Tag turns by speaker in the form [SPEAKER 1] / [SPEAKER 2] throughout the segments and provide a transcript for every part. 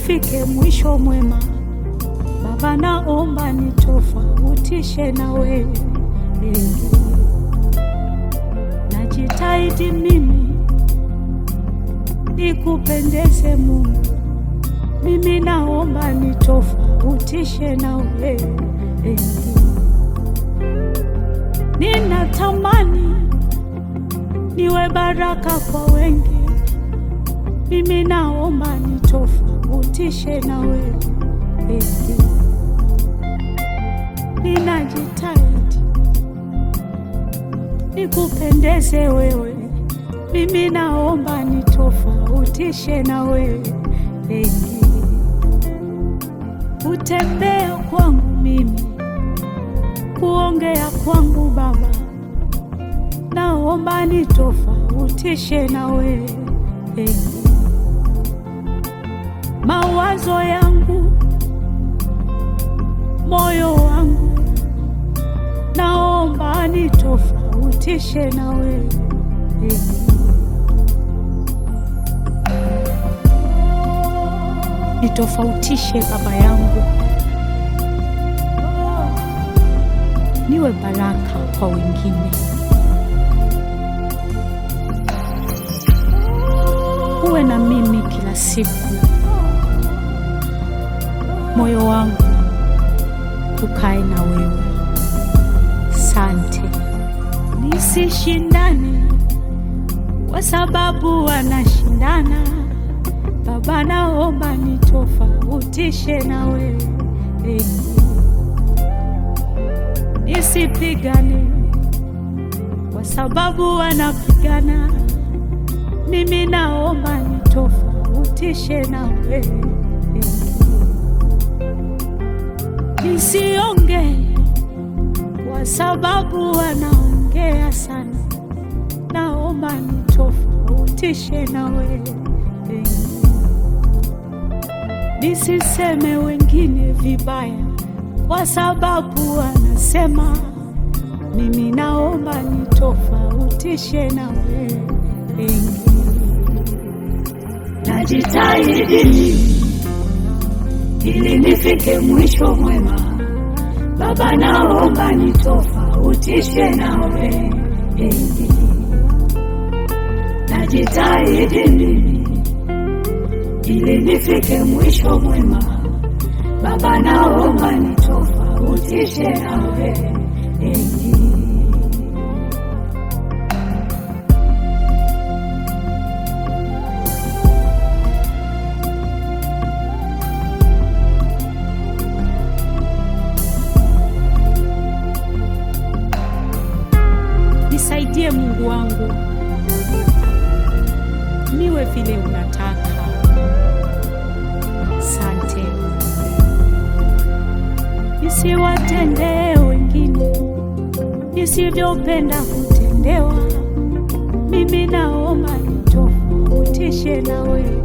[SPEAKER 1] nifike mwisho mwema. Baba, naomba nitofautishe na wewe, najitahidi mimi nikupendeze Mungu, mimi naomba nitofautishe na wewe, ninatamani niwe baraka kwa wengi, mimi naomba nitofautishe na wewe, ninajitahidi nikupendeze wewe, mimi naomba nitofautishe na wewe, kutembea kwangu mimi, kuongea kwangu Baba, naomba nitofautishe na wewe, mawazo yangu, moyo wangu, naomba nitofautishe na wewe nitofautishe Baba yangu, niwe baraka kwa wengine, uwe na mimi kila siku, moyo wangu ukae na wewe. Sante, nisishindane kwa sababu wanashindana Baba, naomba nitofautishe na wewe, nisipigane kwa sababu wanapigana. Mimi naomba nitofautishe na wewe, nisiongee kwa sababu wanaongea sana. Naomba nitofautishe na wewe nisiseme wengine vibaya kwa sababu wanasema. Mimi naomba nitofautishe na wewe, najitahidi ili nifike mwisho mwema. Baba, naomba nitofautishe na wewe, najitahidi mimi ili nifike mwisho mwema. Baba, naomba nitofautishe na wewe. Nisaidie Mungu wangu, niwe vile unataka. Sante, nisiwatendee wengine nisivyopenda kutendewa. Mimi naomba nitofautishe na wewe,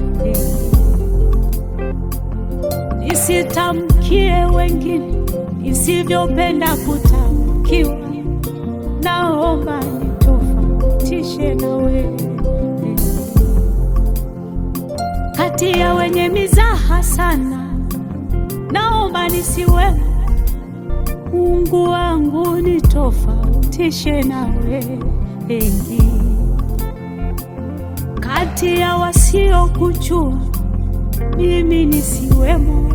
[SPEAKER 1] nisitamkie wengine nisivyopenda kutamkiwa. Naomba nitofautishe na wewe kati ya wenye mizaha sana, naomba nisiwe. Mungu wangu nitofautishe na wewe, kati ya wasiokujua mimi nisiwemo.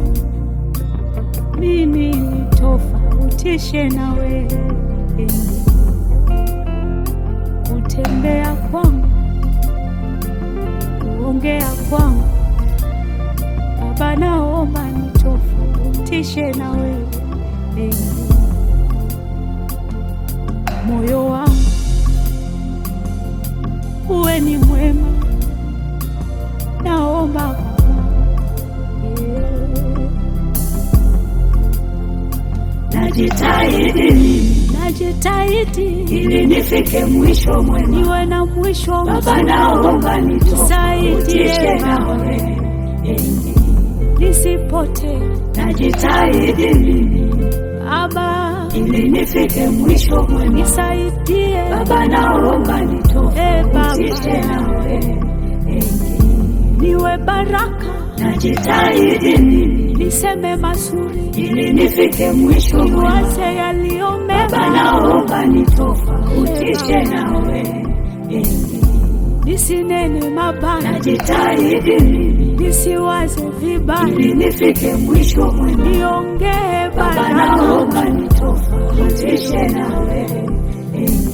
[SPEAKER 1] Mimi nitofautishe na wewe, kutembea kwangu, kuongea kwangu Baba, naomba nitofautishe na wewe, moyo wangu uwe ni mwema, naomba najitahidi, najitahidi
[SPEAKER 2] ili nifike mwisho mwema.
[SPEAKER 1] niwe na mwisho
[SPEAKER 2] Baba,
[SPEAKER 1] mzuri.
[SPEAKER 2] naomba nitofautishe
[SPEAKER 1] Nisaidie
[SPEAKER 2] na
[SPEAKER 1] Baba,
[SPEAKER 2] wewe.
[SPEAKER 1] nisipotee
[SPEAKER 2] Najitahidi mimi
[SPEAKER 1] Baba,
[SPEAKER 2] ili nifike mwisho mwema.
[SPEAKER 1] nisaidie
[SPEAKER 2] Baba, naomba
[SPEAKER 1] Eh, Baba.
[SPEAKER 2] nitofautishe na wewe.
[SPEAKER 1] niwe baraka
[SPEAKER 2] najitahidi mimi
[SPEAKER 1] niseme mazuri,
[SPEAKER 2] ili nifike mwisho mwema.
[SPEAKER 1] niwaze yaliyo
[SPEAKER 2] Baba,
[SPEAKER 1] mema,
[SPEAKER 2] naomba nitofautishe nawe, Eh,
[SPEAKER 1] nisinene mabaya,
[SPEAKER 2] najitahidi mimi
[SPEAKER 1] nisiwaze vibaya,
[SPEAKER 2] ili nifike mwisho mwema.
[SPEAKER 1] niongee
[SPEAKER 2] Baba,
[SPEAKER 1] baraka
[SPEAKER 2] naomba nitofautishe nawe, Eh,